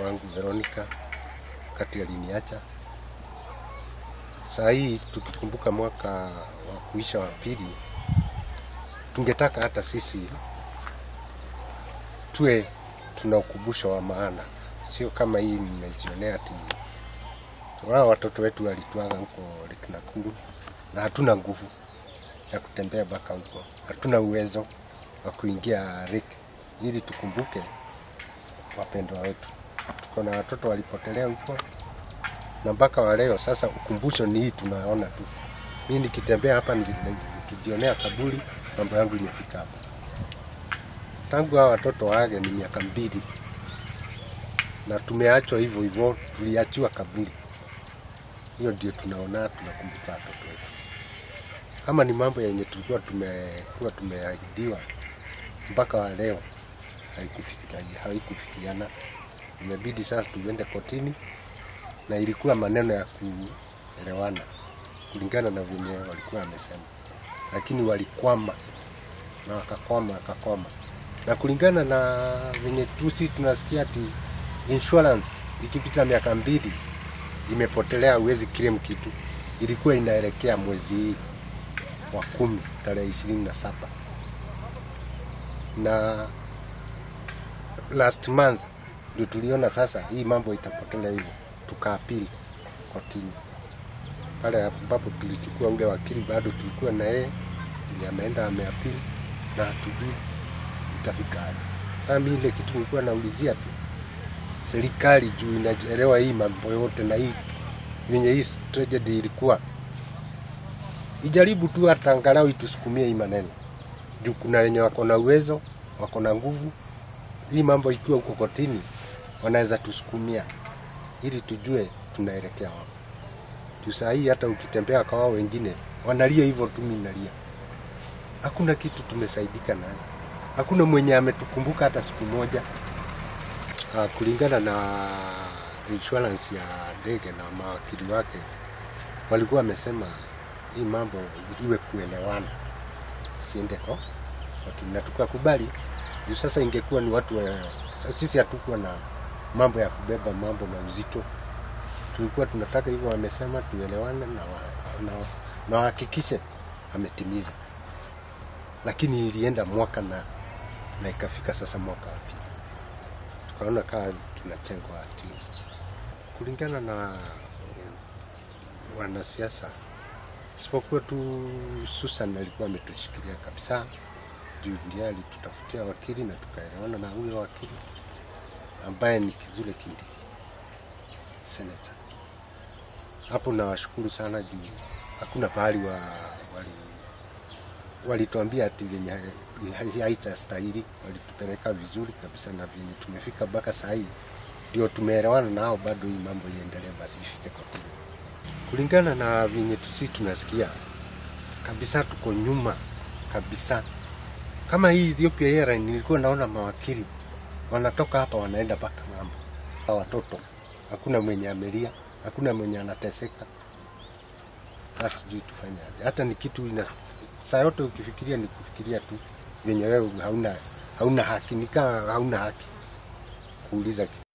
mtoto wangu Veronica wakati aliniacha. Saa hii tukikumbuka mwaka wa kuisha wa pili, tungetaka hata sisi tuwe tuna ukumbusho wa maana, sio kama hii mmejionea ati wao watoto wetu walituaga huko Lake Nakuru na hatuna nguvu ya kutembea mpaka huko, hatuna uwezo wa kuingia lake ili tukumbuke wapendwa wetu. Tuko na watoto walipotelea huko na mpaka wa leo. Sasa ukumbusho ni hii tunaona tu. Mimi nikitembea hapa niki- nikijionea kaburi, mambo yangu imefika hapa. Tangu hao watoto waage ni miaka mbili, na tumeachwa hivyo hivyo, tuliachiwa kaburi. Hiyo ndio tunaona tunakumbuka watoto wetu. Kama ni mambo yenye tulikuwa tumekuwa tumeahidiwa mpaka wa leo haikufikia- haikufikiana. Imebidi sasa tuende kotini, na ilikuwa maneno ya kuelewana kulingana na venye walikuwa wamesema, lakini walikwama na wakakwama wakakwama, na kulingana na venye tusi tunasikia ati insurance ikipita miaka mbili imepotelea, huwezi claim kitu. Ilikuwa inaelekea mwezi hii wa kumi tarehe ishirini na saba na last month ndio tuliona sasa hii mambo itapotelea hivyo, tukaapili kotini pale ambapo tulichukua ule wakili, bado tulikuwa na yeye, ndiye ameenda ameapili, na hatujui itafika aje. Sasa mimi ile kitu nilikuwa naulizia tu serikali juu inaelewa hii mambo yote na hii venye hii tragedy ilikuwa, ijaribu tu hata angalau itusukumie hii maneno juu kuna wenye wako na uwezo, wako na nguvu. Hii mambo ikiwa huko kotini, wanaweza tusukumia ili tujue tunaelekea wapi. Juu saa hii hata ukitembea kwa wao wengine wanalia hivyo tu, mimi nalia. Hakuna kitu tumesaidika nayo, hakuna mwenye ametukumbuka hata siku moja. Ah, kulingana na insurance ya ndege na mawakili wake walikuwa wamesema hii mambo iwe kuelewana, siende kwa kotini, na tukakubali. Juu sasa ingekuwa ni watu wa, sisi hatukuwa na mambo ya kubeba mambo na uzito, tulikuwa tunataka hivyo, wamesema tuelewane na wa- na na wahakikishe ametimiza, lakini ilienda mwaka na na ikafika sasa mwaka wa pili, tukaona kaa tunachengwa at least kulingana na wanasiasa, isipokuwa tu Susan alikuwa ametushikilia kabisa juu ndiye alitutafutia wakili na tukaelewana na huyo wakili ambaye ni Kizule Kindiki senata. Hapo nawashukuru sana juu hakuna pahali wa, wali walituambia ati venye hai- haitastahili, walitupeleka vizuri kabisa, na venye tumefika mpaka saa hii ndio tumeelewana nao, bado hii mambo iendelee, basi ifike kotini. Kulingana na venye tusi tunasikia kabisa, tuko nyuma kabisa. Kama hii Ethiopia Airlines nilikuwa naona mawakili wanatoka hapa wanaenda mpaka ng'ambo. Hawa Watoto hakuna mwenye amelia, hakuna mwenye anateseka. Sasa sijui tufanyaje. Hata ni kitu ina saa yote ukifikiria ni kufikiria tu venye wewe hauna hauna haki, nikaa hauna haki kuuliza kitu.